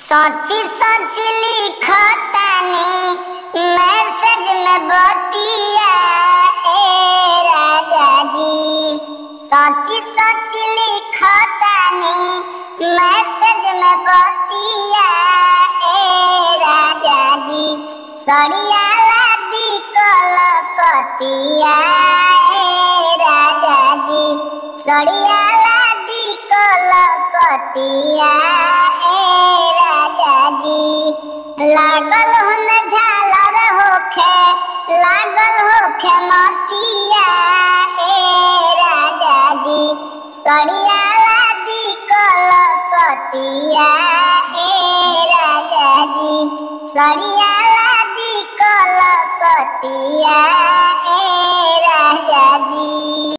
सची सची लिखतानी मैसेज में बतिया ए राजा जी सची सची लिखतानी मैसेज में बतिया ए राजा जी सड़िया लादी कलकतिया ए राजा जी सड़िया लादी कलकतिया ए राजा जी लागल हुन झालर होखे लागल होखे मतिया ए राजा जी सड़िया लादी कलकतिया ए राजा जी सड़िया लादी कलकतिया ए राजा जी